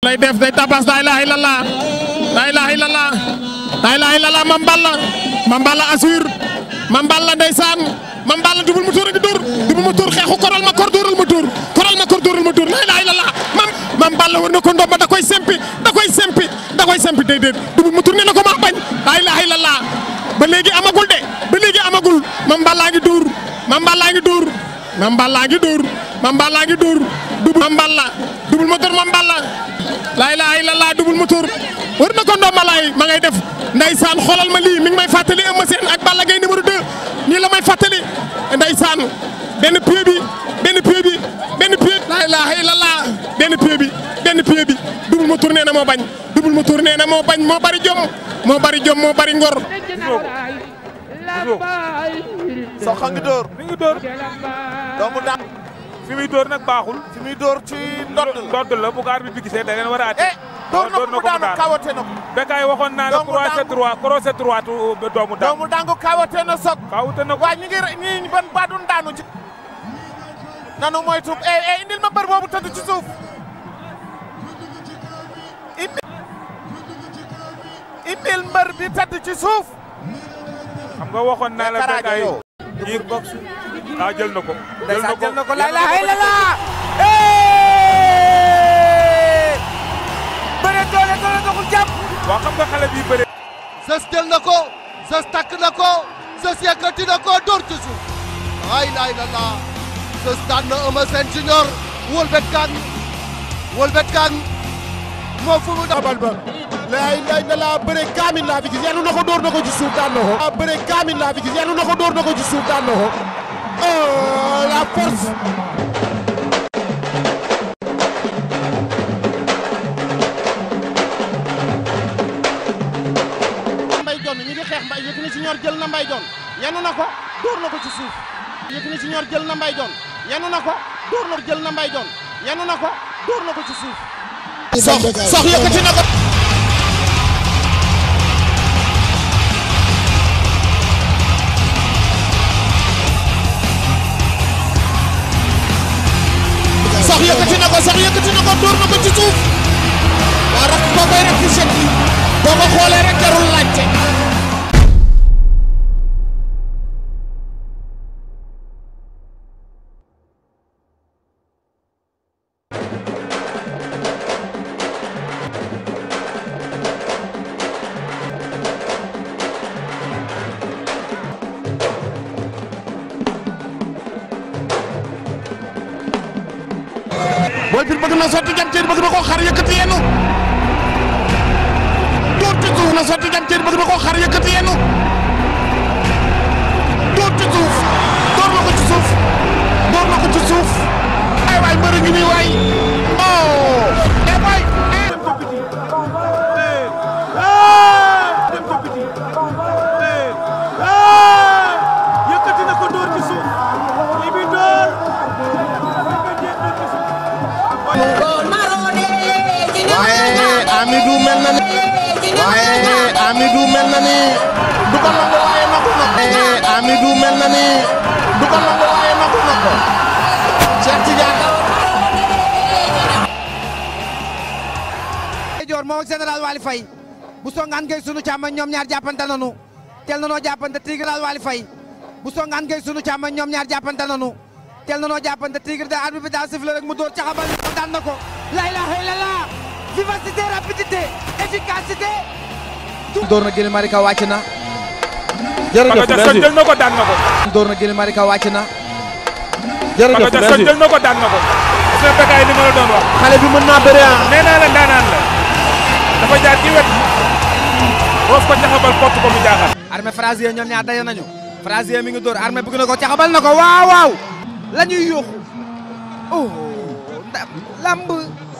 lay def day tabas la ilaha illallah la ilaha illallah la ilaha illallah Mame Balla Mame Balla assure Mame Balla ndeysaan Mame Balla Double Moteur a ngi dóor Double Moteur xeexu koral ma kor dóoral ma dóor koral ma kor dóoral ma dóor la ilaha illallah Mame Mame Balla war na ko ndomba da koy sempi da koy sempi da koy sempi déedéet Double Moteur nee na ko maa bañ la ilaha illallah ba léegi amagul de ba léegi amagul Mame Balla ngi dóor Mame Balla ngi dóor Mame Balla ngi dóor Mame Balla ngi dóor Double Mame Balla Double Moteur Mame Balla la ilaha illallah Double Moteur war na ko ndomba laay ma ngay def ndeysaan xoolal ma lii mi ngi may fàttali Eumeu Sène ak Balla Gaye numéro 2 nii la may fàttali ndeysaan benn pied bi benn pied bi benn pied la ilaha illallah benn pied bi benn pied bi Double Moteur nee na moo bañ Double Moteur nee na moo bañ moo bari jom moo bari jom moo bari ngor sox a ngi dóor mi ngi dóor doomu daan fi muy dóor nag baaxul. fi muy dóor ci ndodd la ndodd la bu ko arbitre bi gisee da leen war a ate. eh dóor na ko mu daanu kawate na ko Bécaye waxoon naa la Doomu croisé daangu. droit croisé droit doomu daangu. doomu dangu kawate na soog kawute na ko waa ñi ngi ñi ban baadun daanu ci nanu moytu eh eh indil ma mbër boobu tëdd ci suuf indi indil mbër bi tëdd ci suuf xam nga waxoon naa la Karaajo Bécaye. yow jiir box ah jël na ko. ndeysaan jël na ko la jël ilaha ko. illallah bëre doole doole doxul jàpp waa xam nga xale bi bëre. Zeus jël na ko Zeus takk na ko Zeus yëkkati na ko dóor ci suuf la ilaha illallah Zeus daan na Eumeu Sène Junior wëlbet kaan wëlbet kaan moo fu mu dabal ba la ilaha illallah bëre kaamil laa fi gis yàlla na ko dóor na ko ci suuf daan na ko ah bëre kaamil laa fi gis yàlla na ko dóor na ko ci suuf daan na ko oh la force mbay jon ñi ngi xeex mbay Yékini Junior jël na mbay jon yanu na ko dóor na ko ci suuf Yékini Junior jël na mbay jon yanu na ko dóor na jël na mbay jon yanu na ko dóor na ko ci suuf sox sox yëkkati na ko sox yëkkati na ko sox yëkkati na ko dóor na ko ci suuf waa rakk boo koy rek ci set yi boo ko xoolee rek jarul laajte Boy Pire bëgg na sotti jam ceer bëgg na koo xar yëkkati yenu dóor ci suuf na sotti jam ceer bëgg na koo xar yëkkati yenu dóor ci suuf dóor na ko ci suuf dóor na ko ci suuf ay waay mbëri ngi nii waay oh eh waay eh yëkkati na ko dóor ci suuf li bi dóor waaye Amidou mel na ni waaye Amidou mel na ni du ko nangu waaye nangu na ko waaye Amidou mel na ni du ko nangu waaye nangu na ko Cheikh Tidiane Dior moom ak général Waly Faye bu songaan ngay sunu càmmoñ ñoom ñaar jàppante nanu teel nanoo jàppante tigral Waly Faye bu songaan ngay sunu càmmoñ ñoom ñaar jàppante nanu teel nanoo jàppante tigre da arbitre bi daa sifflé rek mu dóor caxabal ni ko daan na ko la ilaha illallah vivacité rapidité efficacité dóor na Guily Malika wàcc na Paka Jackson jël na ko daan na ko dóor na Guily Malika wàcc na Paka Jackson jël na ko daan na ko gis nga Bécaye li ma la doon wax xale bi mën naa bëre ah nee naa la ndaanaan la dafa jaar ci wet roof ko caxabal kott ko mu jaaxal armée Frazier ñoom ñaar daje nañu Frazier mi ngi dóor armée bëgg na ko caxabal na ko waaw waaw la ñuy yóoxu oh ndam lamb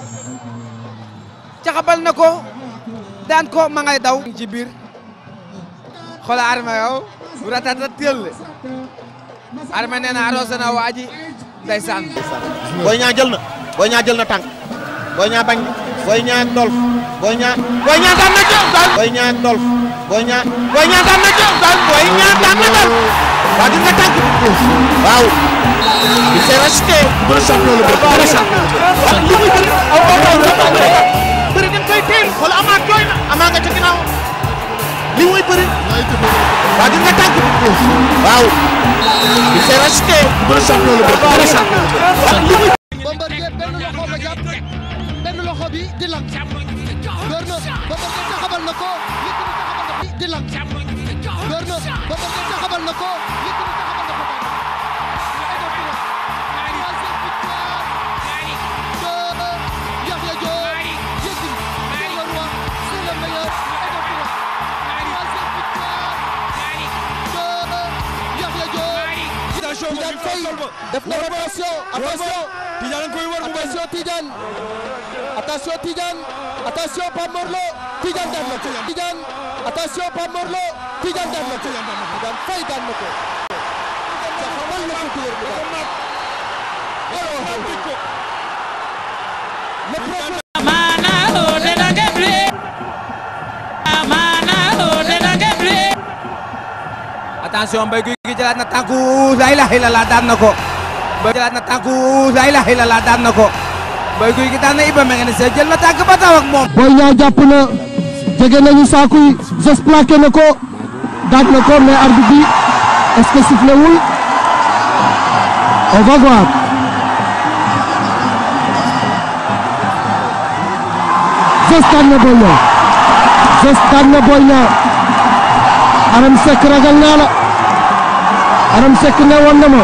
caxabal na ko daan ko ma ngay daw ci biir xoola armée yow bu ratata teel armée nee na arrosé na waa ji ndeysaan Boy Niang jël na Boy Niang jël na tànk Boy Niang bañ Boy Niang ak Dolf Boy Niang Boy Niang daan na jël daan Boy Niang ak Dolf Boy Niang Boy Niang daan na jël daan Boy Niang daan na Dolf waa gis nga tànk bi waaw il s'est racheté pour champion le très champion li muy ko. waaw. il s'est racheté. macha allah. Bombardier benn loxo ba jàpp benn loxo bi di lang door na Bombardier taxabal na ko Yékini taxabal na ko di lang door na Bombardier taxabal na ko Yékini taxabal na ko Yahya Diop Yékini c'est le roi c'est le meilleur troisième victoire de Yahya Diop Tidiane Faye def na rotation attention Tidiane koy war bu bañ attention Tidiane attention Tidiane attention Pape Morlo Tidiane daan na ko Tidiane attention Pape Morlo Tidiane daan na ko Tidiane Faye daan na ko caxabal na ko tuwér bi daal le problème attention Mbaye Gouy Gui jëlaat na tànku la ilaha illallah daan na ko Mbaye jëlaat na tànku la ilaha illallah daan na ko Mbaye Gouy Gui daan na Iba Mengane Sène jël na tànk ba taw ak moom Boy Niang jàpp na jege nañu saaku yi Zoss plaqué na ko daan na ko mais arbitre bi est-ce que sifflé wul on va voir Zoss daan na Boy Niang Zoss daan na Boy Niang Aram Seck ragal naa la Aram Seck ne woon na ma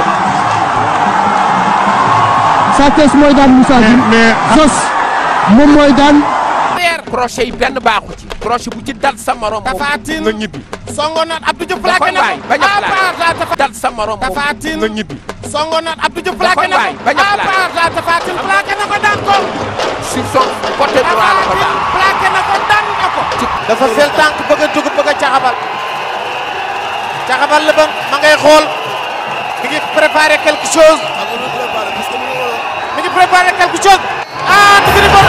Sa Thiès mooy daan Moussa Dioum Zoss moom mooy daan crochet yi benn baaxu ci crochet bu ci dal sa morom moom Tapha Tine. nga ñibbi songo naat Abdou Diouf da plaqué koy na bàyyi ko bañ a ah plaqué Tapha Tapha dal sa morom moom Tapha Tine. nga ñibbi songo naat Abdou Diouf Da plaqué koy na ko bàyyi bañ a ah plaqué. Tapha Tine plaqué na ko daan ko sur son côté droit la ko Tapha daal Tine plaqué na ko daan na ko dafa fel tànk bëgg a dugg bëgg a caxabal caxabal la ba ma ngay xool mi ngi préparé quelque chose mi ngi préparé quelque chose ah Tigre Bon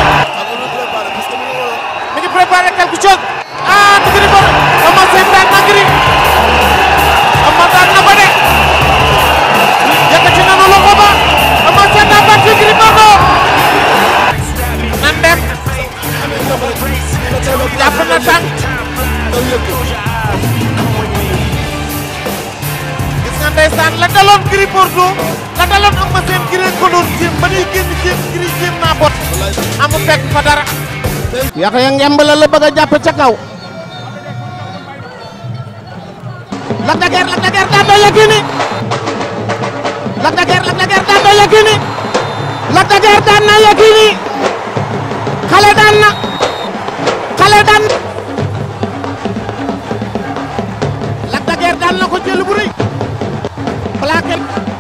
mi ngi préparé quelque chose ah Tigre Bon Ama Sène daan na Gris Ama daan na ko de yëkkati nanu loxo ba Ama Sène daan na Gris Bordeaux nan dem jàpp na tànk gis nga ndeysaan la daloon Gris Bordeaux la daloon Ama Sène Gris ko doon jéem ba ñuy génn jéem Gris jéem naa bot amu fekk fa dara Yaxya ngemb la la bëgg a jàpp ca kaw Lac de Guiers Lac de Guiers daan na Yékini Lac de Guiers Lac de Guiers daan na Yékini Lac de Guiers daan na Yékini xale daan na xale daan Lac de Guiers daan na ko jël bu rëy plaqué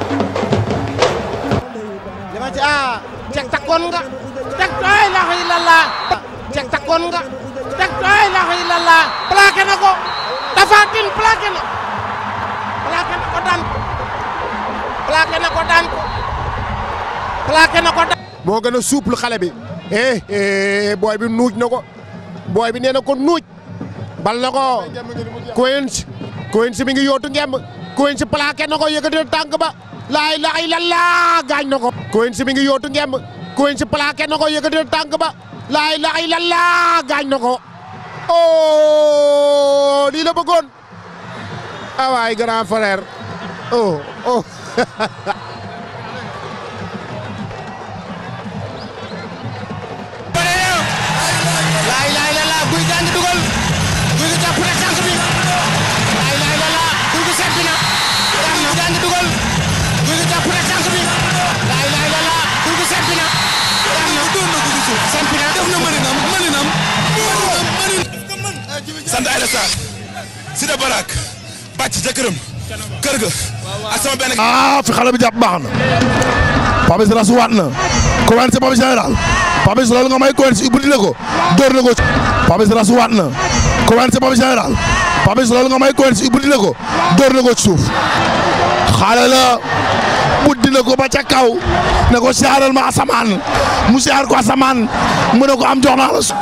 dama ci ah cek takkoon nga cek ay la illallah cek takkoon nga cek ay la illallah plaqué na ko Tapha Tine plaqué na plaqué na ko daan ko plaqué na ko daan ko plaqué na ko daan moo gën a souple xale bi eh eh booy bi nuuj na ko booy bi nee na ko nuuj bal na ko Quench Quench mi ngi yootu ngemb Quench plaqué na ko yëkkati na tànk ba laay laay lallaa gaañ na ko Quench mi ngi yootu ngemb Quench plaqué na ko yëkkati na tànk ba laay laay lallaa gaañ na ko oh lii la bëggoon ah waay grand frère oh oh laay laay la la guy gaa ngi dugal guy gi jàpp na tànk bi laay laay la la guy gi seppi na daan na gaa ngi dugal guy gi jàpp na tànk bi laay laay la la guy gi seppi na daan na doon na guy gi seppi na def na mëninam mëninam sant Aïda Sarr Sida Barak bàcc ca këram kër ga ak sama benn ah fi xale bi jàpp baax na Papis rasuwaat na commencé Papis général Papis loolu nga may commencé ubbi na ko door na ko Papis rasuwaat na commencé Papis général Papis loolu nga may commencé ubbi na ko door na ko ci suuf xale la buddi na ko ba ca kaw ne ko siyaaral ma asamaan mu siyaar ko asamaan mu ne ko am jox naa la su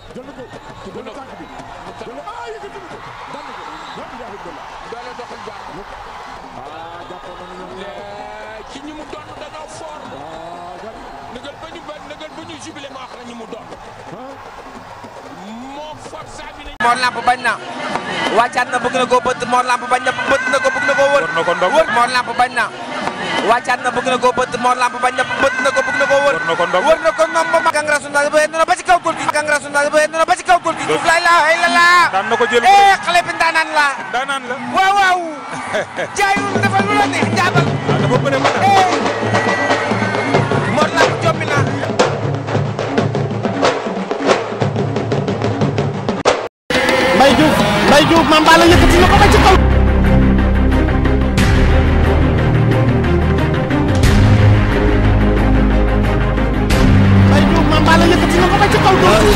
jël na ko jël na tànk bi jël na ah yëkkati na ko daan na ko lan yaa ngi doon doole doxul baax ah jàppoon nañu ñoom ñaar ci ñi mu doon dañoo fort ah gan nëgal ba ñu ba nëgal ba ñu jubilé ma wax la ñi mu doon ah moo fort saa bi ne Mor Lamp bañ na wàccaat na bëgg na koo bëtt Mor Lamp bañ na bëtt na ko bëgg na koo wër War na ko ndog. wër Mor Lamp bañ na wàccaat na bëgg na koo bëtt Mor Lamp bañ na bëtt na ko bëgg na koo wër War na ko ndog. wër na ko noom ba ma Kangra Sunda ba yéen ba ci kaw góor gi Kangra Sunda ba yéen ba ci kaw góor gi suuf laa ilaaha illallah daan na ko jël eh xale bi ndaanaan la daanaan la waaw waaw jaayul defal lu la neex jaabal ah dafa bëre ba daan eh Mor Lamp jommi na Mbaye Diouf Mbaye Diouf Mame Balla yëkkati na ko ba ci kaw. Mbaye Diouf Mame Balla yëkkati na ko ba ci kaw.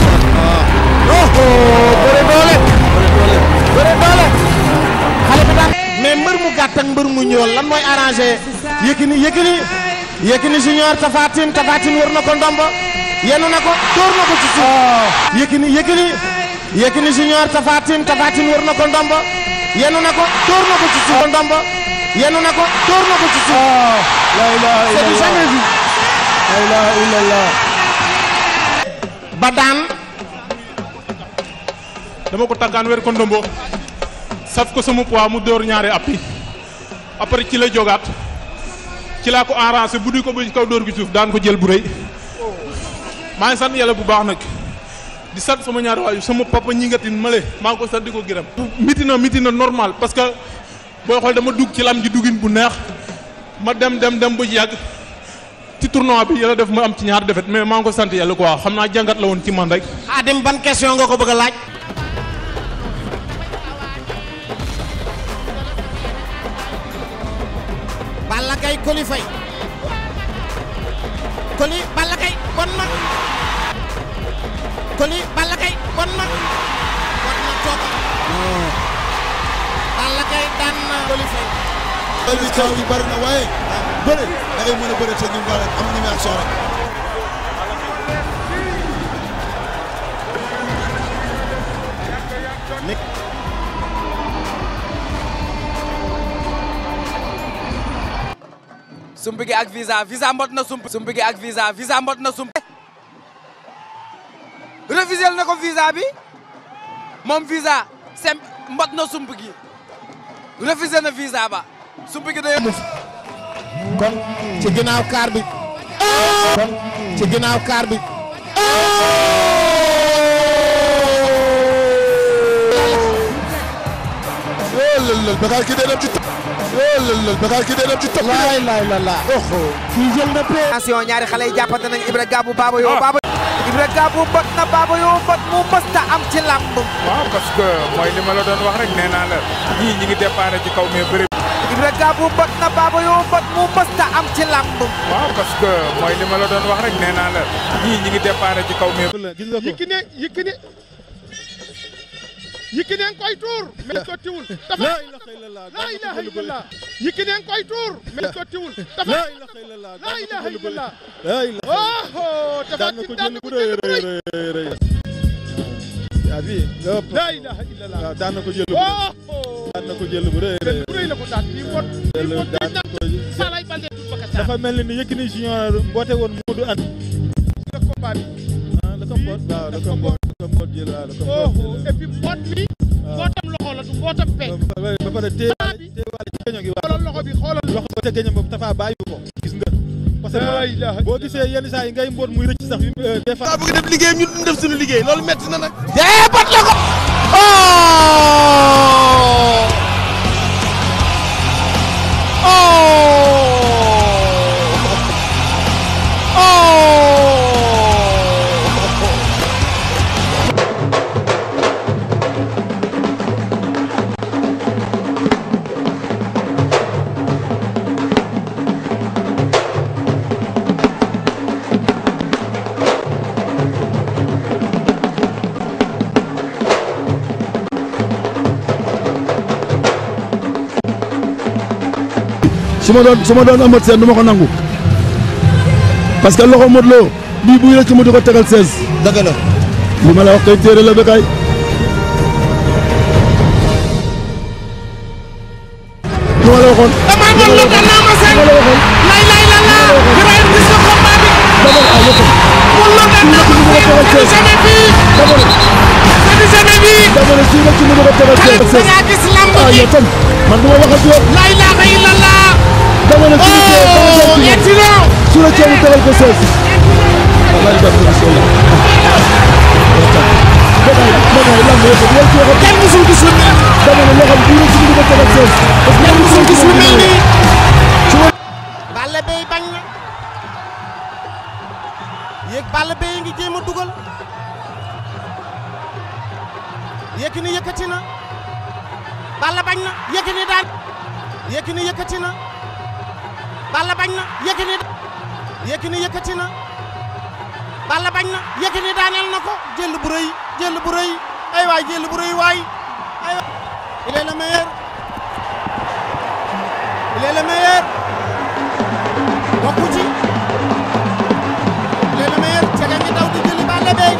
bëre doole. bëre doole. xale bi daan. mais mbër mu gàtt ak mbër mu ñool lan mooy arrangé. Yékini Yékini Yékini junior Tapha Tine Tapha Tine wër na ko ndombo. yenu na ko dóor na ko ci suuf. Yékini Yékini Yékini junior Tapha Tine Tapha Tine wër na ko ndombo. yenu na ko dóor na ko ci suuf. ndombo yenu na ko dóor na ko ci suuf. la ilaha illallah c'est du jamais vu. la ilaha illallah. ba daan. dama ko tàggaan wér ko ndombo saf ko sama poids mu dóor ñaari appi après ci la jogaat ci laa ko enrancé bu di ko ba ci kaw dóor gi suuf daan ko jël bu rëy maa ngi sant yàlla bu baax nag di sant sama ñaari waaju sama papa ñi ngatin male maa ngi ko sant di ko gërëm miti na miti na normal parce que booy xool dama dugg ci lam ji duggin bu neex ma dem dem dem ba ci yàgg ci tournoi bi yàlla def ma am ci ñaar defet mais maa ngi ko sant yàlla quoi xam naa jàngat la woon ci man rek Xaadim ban question nga ko bëgg a laaj. Balla Gaye Coly Faye. Coly Balla Gaye bon na. Coly Balla Gaye bon na. war na toog. Balla Gaye daan na Coly Faye. bëri bi coow bi bëri na waaye bëri da ngay mën a bëri te ñu war a am ñu action rek sump gi ak visa visa mbot na sump sump gi ak visa visa mbot na sump refusé na ko visa bi moom visa sem mbot na sump gi refusé na visa ba sump gi day kon ci ginnaaw kaar bi. kon ci ginnaaw kaar bi. lël Bakar ki dee dem ci topp lël Bakar ki dee dem ci topp laay laay la la. kii jël na pee. attention ñaari xale yi jàppante nañ Ibra Gabou Baba Yo Baba Ibra Gabou bot na Baba Yo bot mu mësta am ci làmb waaw parce que mooy li ma la doon wax rek nee naa la ñii ñi ngi déparé ci kaw mais bëri Ibra Gabou bot na Baba Yo bot mu mësta am ci làmb waaw parce que mooy li ma la doon wax rek nee naa la ñii ñi ngi déparé ci kaw mais Yékini Yékini Yékini nga koy tuur mais sottiwul dafa la ilaha illallah Yékini nga koy tuur mais sottiwul dafa la ilaha illallah la ilaha illallah oh dafa ki daan ko jël bu rëy yaa bi lépp la ilaha illallah waaw daan na ko jël bu oh daan na ko jël bu rëy rëy bu rëy la ko daan kii mot kii jël mot daan daan ko Salay Baldé tut baka sa dafa mel ni Yékini Junior mboote woon Modou Anta le combat bi ah la ko mboot waaw la ko mboot la ko mboot jël waaw la ko oh mboot et puis boot bi bootam loxo la du bootam pe jël ba pare téewaale téewaale ci géño gi waaw xoolal loxo bi xoolal loxo ba ca géño boobu Tafa bàyyi ko gis nga parce La ilaha que boo gisee yenn saa yi ngay mboot muy rëcc sax yu des fois daa bëgg def liggéeyam ñu def suñu liggéey loolu metti na nag dee bat la ko. su ma doon su ma doon amat seen du ma ko nangu parce que loxo Modou Lo bii buy rëcc mu di ko tegal 16. dëgg la li ma la wax kay téere la Bécaye li ma la waxoon dama doon la daan naa ma seen li ma la waxoon lay lay la la Ibrahima gis nga combat bi dama la ah yëpp mun la daan naa ma seen c'est du jamais vu dama la c'est du jamais vu dama la kii la ci numéro tegal da sees ngaa gis lamb ah ji yow tam man du ma waxati yow la ilaha illallah dama la kii la oh tegal excellent su la ceebu tegal ko sees wallahi def na so la Bécaye Bécaye lamb yëpp yow ci waxat kenn musul gis lu mel dama la loxo kii la ci numéro tegal sees parce que kenn musul gis lu mel nii su ma Balla Beye bañ na yéeg Balla Beye ngi jéem a dugal Yékini yëkkati na Balla bañ na Yékini daan Yékini yëkkati na Balla bañ na Yékini Yékini yëkkati na Balla bañ na Yékini daaneel na ko jël bu rëy jël bu rëy ay waay jël bu rëy waay ay waay il est le meilleur il est le meilleur bokku ci il est le meilleur Cega ngi daw di jëli Balla Beye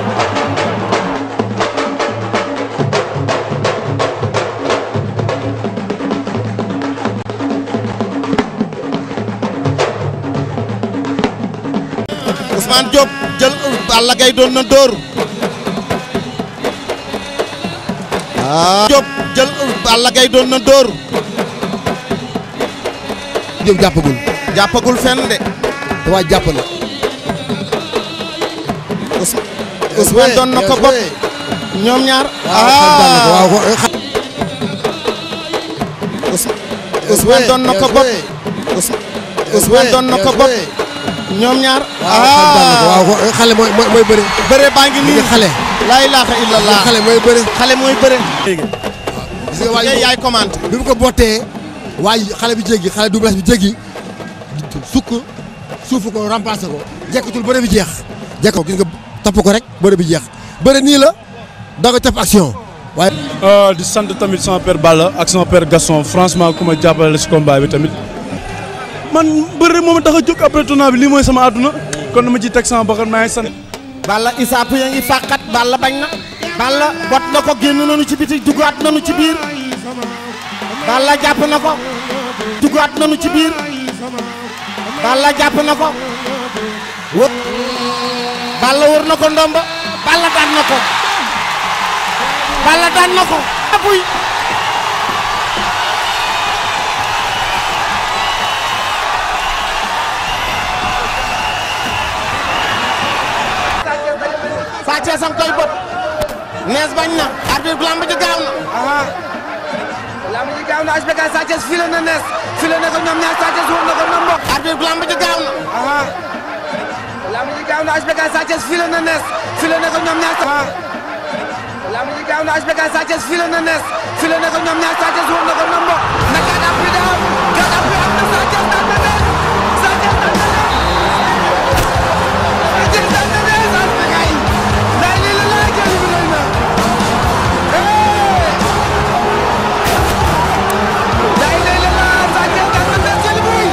Ousmane Diop jël Balla Gaye doon na dóor ah Diop jël Balla Gaye doon na dóor Diop jàppagul jàppagul fenn de te waa jàpp na Ous- Ousmane doon na ko bopp ñoom ñaar waaw Ous- Ousmane doon na ko bopp Ous- Ousmane doon na ko bopp ñoom ñaar waaw xale mooy mooy mooy bëri bëre baa ngi nii xale laa ilaaha illallah xale mooy bëri xale mooy bëre gis nga waay yaay yaay commande bi mu ko bottee waay xale bi jéggi xale du bees bi jéggi sukk suufu ko remplacé ko jekkatul bëre bi jeex jekk ko gis nga topp ko rek bëre bi jeex bëre nii la da nga topp action waaye di sant tamit sama père Balla ak sama père Gaston franchement ku ma jàppale si combat bi tamit man bëri moom tax a jóg après tournoi bi lii mooy sama àdduna kon dama ciy teg sama bakkan maa ngi sant. Balla Issa Pouye ngi fàqat Balla bañ na Balla bot na ko génn nañu ci biti duggaat nañu ci biir Balla jàpp na ko duggaat nañu ci biir Balla jàpp na ko wët Balla wër na ko ndomba Balla daan na ko Balla daan na ko apuy Sa Thiès am koy bët nees bañ na arbitre lamb ji gaaw na lamb ji gaaw na HBK Sa Thiès file na nees file na ko ñoom ñaar Sa Thiès wër na ko nombo arbitre lamb ji gaaw na lamb ji gaaw na HBK Sa Thiès file na nees file na ko ñoom ñaar lamb ji gaaw na HBK Sa Thiès file na nees file na ko ñoom ñaar Sa Thiès wër na ko nombo na gàtt appui da am gàtt appui am na Sa Thiès daan na nees Sa Thiès daan na nees Sa Thiès daan na nees HBK nday lii la laa jël bi doy na nday lii la laa Sa Thiès daan na nees jël buy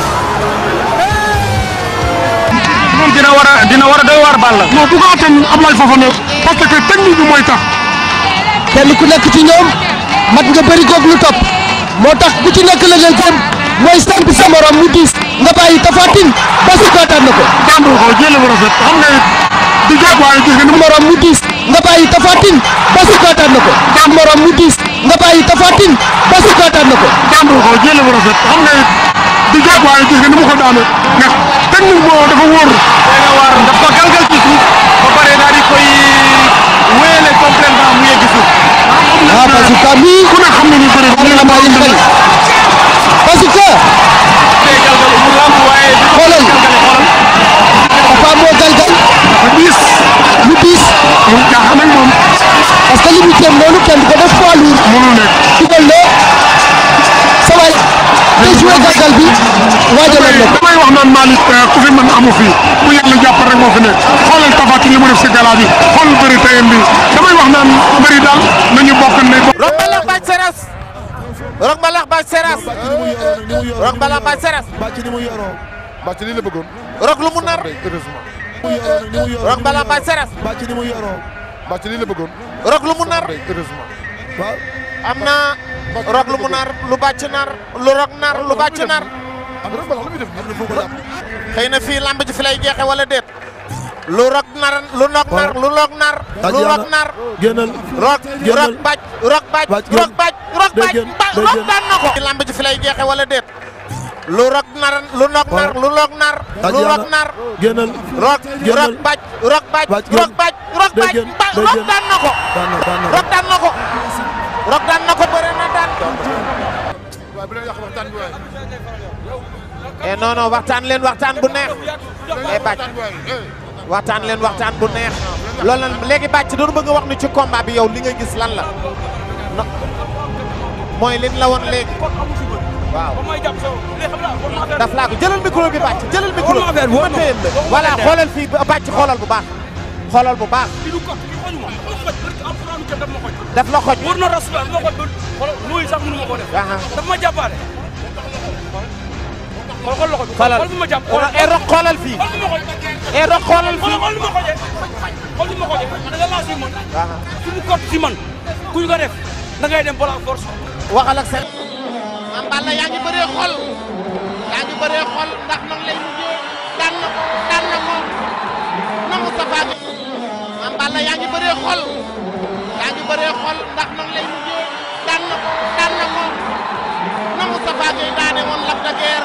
moom dina war a dina war a doy waar Balla. non bu ko attan Ablaye Fofana parce que technique bi mooy tax. kenn ku nekk ci ñoom mat nga bëri koog lu topp moo tax ku ci nekk la leen gëm mooy samp sa morom mu diis nga bàyyi tafatin ba su ko daan na ko daan ko jëlee bu rafet xam nga it di jàpp waaye gis nga ni mu morom mu diis nga bàyyi tafatin ba su ko daan na ko daan morom mu diis nga bàyyi tafatin ba su ko daan na ko daan ko jëlee bu rafet xam nga it di jàpp waaye gis nga ni mu ko daane ndax technique boobu dafa wóor. day na waar daf ko galgal ci suuf ba pare daal di koy wéyale complètement mu yegg suuf. ah parce que mii ku ne xam na ni bëri war na bàyyi xel parce que day galgal mu lamb waaye di ko xoolal galgale xoolal. papa moo galgal diis lu diis moom jaaxal nañ moom parce que li mu jëm noonu kenn du ko def poids lourd mënul nekk. dugal na sa waay te joué galgal bi waajaloon na ko damay wax naan Malick ku fi mën amu fi bu yàlla jàpp rek moo fi nekk xoolal Tapha Tine li mu def si gala bi xool bëri tayam bi damay wax naan bëri daal nañu bokk ne Rock Mbalax Bathie Seras Rock Mbalax Bathie Seras Rock Mbalax Bathie Seras bàcc ni mu yoroo bàcc lii la bëggoon Rock lu mu nar heureusement Rock Balla Bathie Seras bàcc ni mu yoroo bàcc lii la bëggoon Rock lu mu nar heureusement waaw am na Rock lu mu nar lu bàcc nar lu Rock nar lu bàcc nar am rek bala lu muy def nii foo ko jàpp xëy na fii lamb ji fi lay jeexe wala déet lu Rock nar lu Rock nar lu Rock nar lu Rock nar génnal Rock génnal Rock bàcc Rock bàcc Bàcc Rock bàcc Rock day bàcc génn, ba- day Rock génn. daan na ko fii lamb ji fi lay jeexe wala déet lu Rock nar lu Rock nar lu Rock nar Bàcc lu yaa Rock na. nar génnal Rock génnal Rock bàcc Rock bàcc Bàcc Rock génn. bàcc Rock day bàcc génn, ba- day Rock génn. daan na ko daan na daan na Rock daan na ko Rock daan na ko bëre na daan waaye bu leen yàq waxtaan bi waaye eh non non waxtaan leen waxtaan bu neex eh bàcc waxtaan leen waxtaan bu neex loolu lan léegi bàcc doon bëgg a wax ni ci combat bi yow li nga gis lan la no mooy liñ la woon léegi waaw daf laa ko jëlal micro bi bàcc jëlal micro bi ma téyel la voilà xoolal fii bàcc xoolal bu baax xoolal bu baax daf la xoj wër na rasulullah ma ko xoolal nuyu sax mënu ma ko def aha daf ma jàppaale xool xool loxo bi xoolal xool bi ma jàpp eh rok xoolal fii xool bi ma xoj eh rok xoolal fii xool bi ma xojee xool bi ma xojee da nga laas man aha su mu kott si man kuñ ko def da ngay dem bala force waxal ak seen Mame Balla yaa ngi bëree xol yaa ngi bëree xol ndax nan lay mujjee daan na ko daan na ko na Moustapha Gueye Mame Balla yaa ngi bëree xol yaa ngi bëree xol ndax nan lay mujjee daan na ko daan na ko na Moustapha Gueye daane woon Lac de Guiers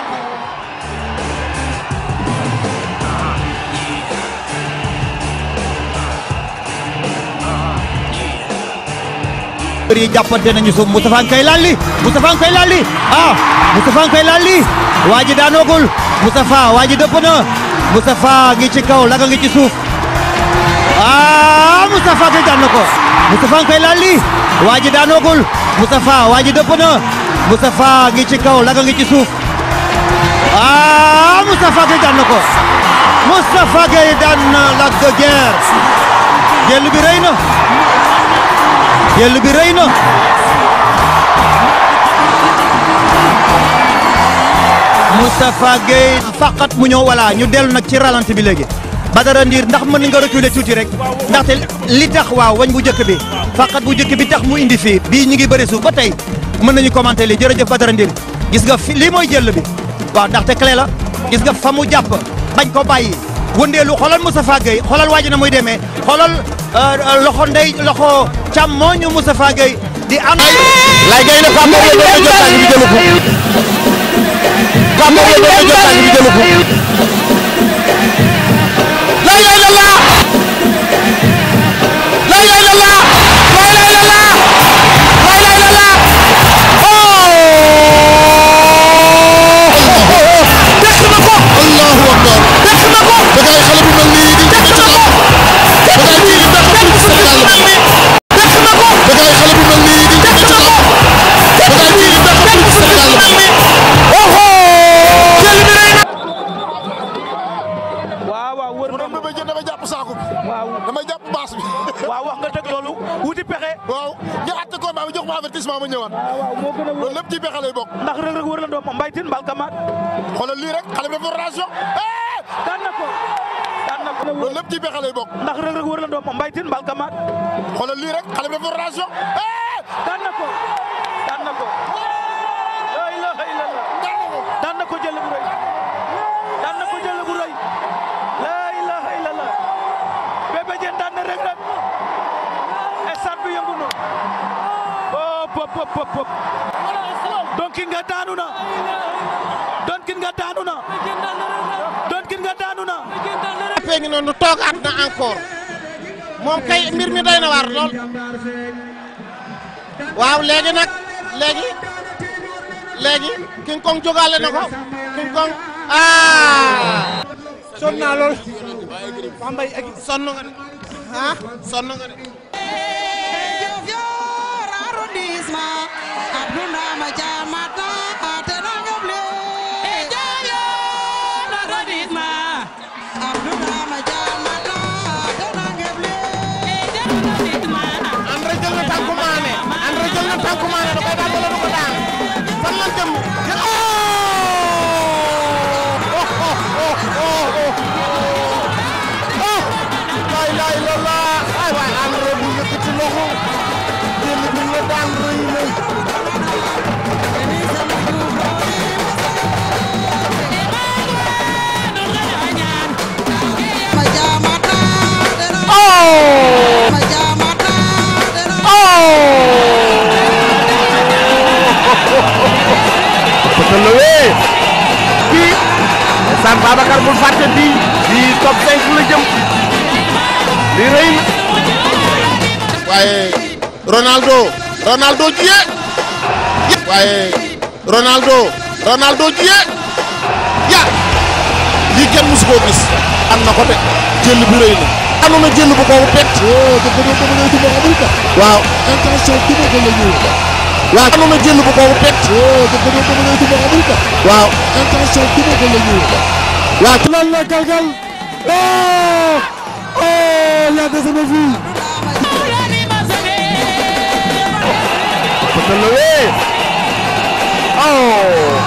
mbër yi jàppante nañu suuf Moustapha nga koy lalli Moustapha nga koy lalli ah Moustapha nga koy lalli waa ji daanoogul Moustapha waa ji dëpp na Moustapha ngi ci kaw Lac ngi ci suuf ah Moustapha Gueye daan na ko Moustapha nga koy lalli waa ji daanoogul Moustapha waa ji dëpp na Moustapha ngi ci kaw Lac ngi ci suuf ah Moustapha Gueye daan na ko Moustapha Gueye daan na Lac de Guiers jël bi rëy na jël bi rëy na Moustapha Gueye faqat mu ñëw voilà ñu dellu nag ci ralenti bi léegi Badara Ndir ndax mën nga reculer tuuti rek ndaxte li tax waaw wañ bu njëkk bi faqat bu njëkk bi tax mu indi fii bii ñu ngi bëri suuf ba tey mën nañu commenter li jërëjëf Badara Ndir gis nga fi lii mooy jël bi waaw ndaxte clé la gis nga fa mu jàpp bañ ko bàyyi wëndeelu xoolal Moustapha Gueye xoolal waa ji na muy demee xoolal loxo ndey loxo càmmooñu Moustapha Gueye di am. lay gay na Pape Mor la doon jot tànk bi jëlu ko Pape Mor la doon jot tànk bi jëlu ko la ilaha illallah la ilaha illallah la ilaha illallah la ilaha illallah oh def na ko allahu akbar def na ko da ngay xale bu mel nii di def na ko da ngay kii di def ko Sénégal def na ko da ngay xale bu mel nii di def na ko da ngay kii di def ko Sénégal oh jël bi rëy na waaw waaw wër mu doon ba jël damay jàpp saako bi waaw damay jàpp baas bi waaw wax nga teg loolu wuti pexe waaw ñu àtte combat bi jox ma avertissement ma ñëwaat waaw moo gën a loolu lépp ci pexe lay bokk ndax rëg rëg wër la doom mbaytin mbal kamaat xoolal lii rek xale bi dafa ration daan na ko daan na ko loolu lépp ci pexe lay bokk ndax rëg rëg wër la doom mbaytin mbal kamaat xoolal lii rek xale bi dafa ration daan na ko daan na ko la ilaha illallah daan na ko jël bu rëy daan na ko jël bu rëy la ilaha illallah Bébé Diène daan na rëg rëg stade bi yëngu na pop pop pop pop donkin nga daanu na donkin nga daanu na donkin nga daanu na fee ngi noonu toogaat na encore moom kay mbir mi doy na waar lool waaw léegi nag léegi léegi King Kong jógaale na ko King Kong ah sonn naa lool Pambay ak sonn nga de ah sonn nga de André jël na tànku Mané André jël na tànku Mané da koy daan wala du ko daan fan la jëm oh oh oh oh waaye Ronaldo Ronaldo jiye waaye Ronaldo Ronaldo jiye ya lii kenn musu koo gis am na ko de jël bu rëy na anu na jël bu ko pet waaw intention duma ko la ñëw waaw anu na jël bu ko pet waaw intention duma ko la ñëw waaw lan la galgal oh oh y a des ennemis Peut le lever. Oh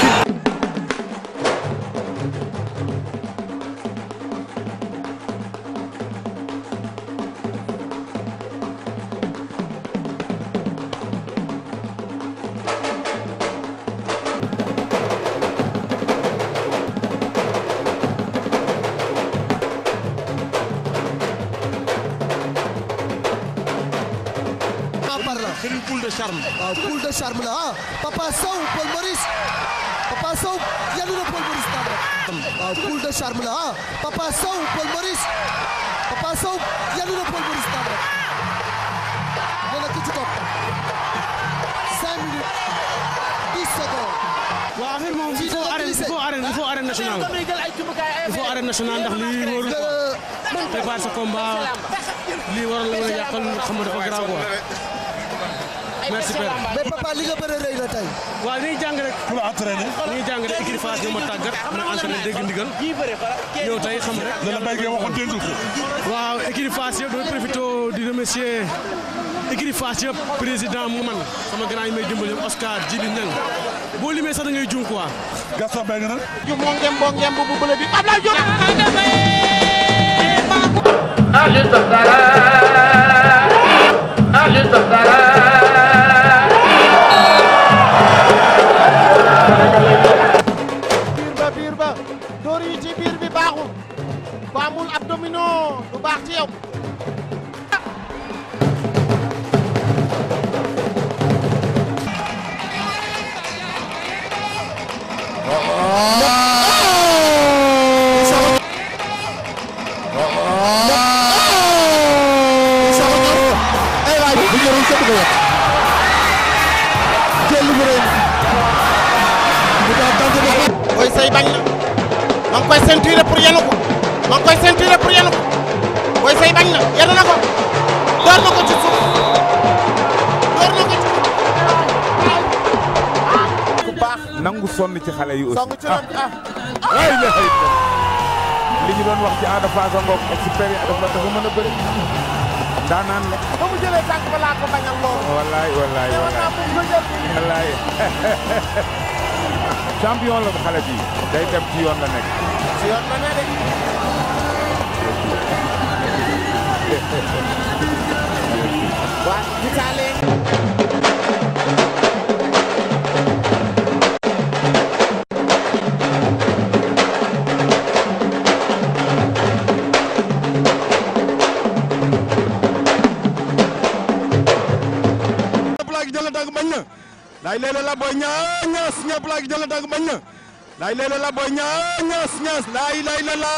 par là. C'est une boule de charme. waaw boule de charme la ah Papa Sow Paul Maurice Papa Sow yanu na Paul Maurice daan rek. waaw boule de charme la ah Papa Sow Paul Maurice Papa Sow yanu na Paul Maurice daan rek. nee na ki ci topp 5 minutes 10 secondes. waaw affaire moom il faut arène il faut arène il faut arène nationale il faut arène nationale ndax lii warul quoi prépare sa combat lii waroon la mën a yàqal xam nga dafa garaaw quoi merci père. mais papa li nga bëre rëy na tey. waaw dañuy jàng rek. pour entraîner. dañuy jàng rek équipe Fass ñoo ma tàggat ma entraîné dégg ndigal ñëw tey xam rek. dana béy ngay waxoon dégg ko. waaw équipe Fass yëpp damay profité di remercier équipe Fass yëpp président mu man sama grand yi may dimbali yëpp Oscar Djibi Niang boo limee sax da ngay juum quoi. Gaston Mbengue nag. ju moo ngem boo ngem bu bële bi Ablaye Diop biir ba biir ba dóor yi ci biir bi baaxul bu amul abdomino du baax ci yow ay waay bu ñorul kenn du ko yàq jël bu rëy bu daa tànk ba Boy Seye bañ na ma ngi koy ceinturer pour yenu ko ma ngi koy ceinturer pour yenu ko Boy Seye bañ na yenu na ko door na ko ci suuf door na ko ci ku baax nangu sonn ci xale yi aussi. song ci lam ah ay la ay li ñu doon wax ci Ada Fass ngoog expert dafa dafa mën a bëri daanaan la ba mu jëlee tànk ba laa ko bañal loolu wallaay wallaay war wallaay naa ko nga jël wallaay champion la xale bi day dem ci yoon la nekk ci yoon ba ne de waa gisaale ñëpp laa gi jël tànk bañ na laay leele la booy ñaa ñaas ñëpp laa gi jël tànk bañ na laay leele la booy ñaa ñaas ñaas laay laay la la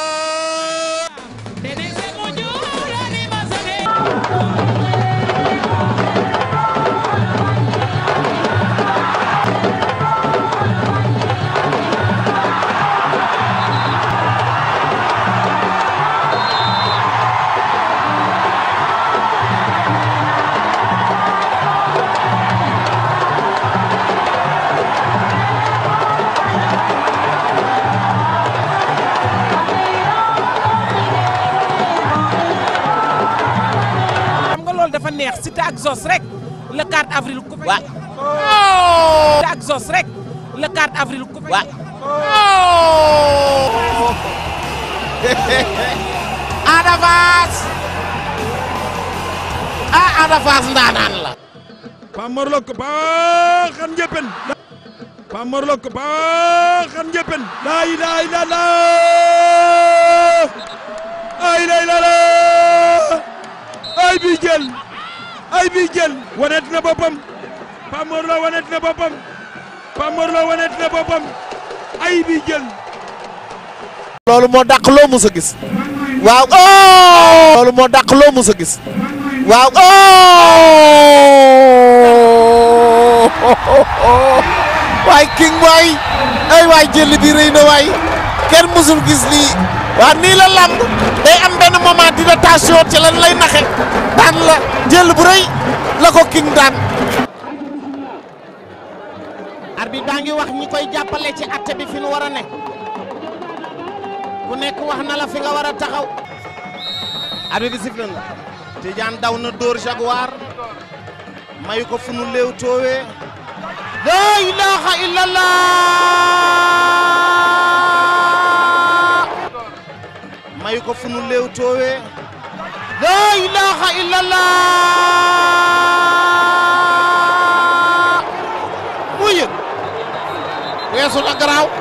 xam nga loolu dafa neex Siteu ak Zos rek le 4 avril ku fay. waaw Siteu ak Zos rek le 4 avril ku fay. waaw Ada Fass ah Ada Fass ndaanaan la Pam Morlo ko baaxan njëppen Pam Morlo ko baaxan njëppen laay laay la la ay laay la la ay bi jël ay bi jël wanet na boppam Pam Morlo wanet na boppam Pam Morlo wanet na boppam ay bi jël loolu moo dàq loo mus a gis waaw oh loolu moo dàq loo mus a gis waaw oh waay king waay ay waay jël bi rëy na waay kenn mësul gis lii waa nii la lamb day am benn moment d'adaptation ci lan lay naxe daan la jël bu rëy la ko king daan arbitre baa ngi wax ñi koy jàppale ci atte bi fi nu war a ne ku nekk wax na la fi nga war a taxaw arbitre bi sifflé na Tidiane daw na dóor Jaguar mayu ko fu nu léew toowee la ilaha illallah mayu ko fu nu léew toowee la ilaha illallah mu yëg weesu na garaaw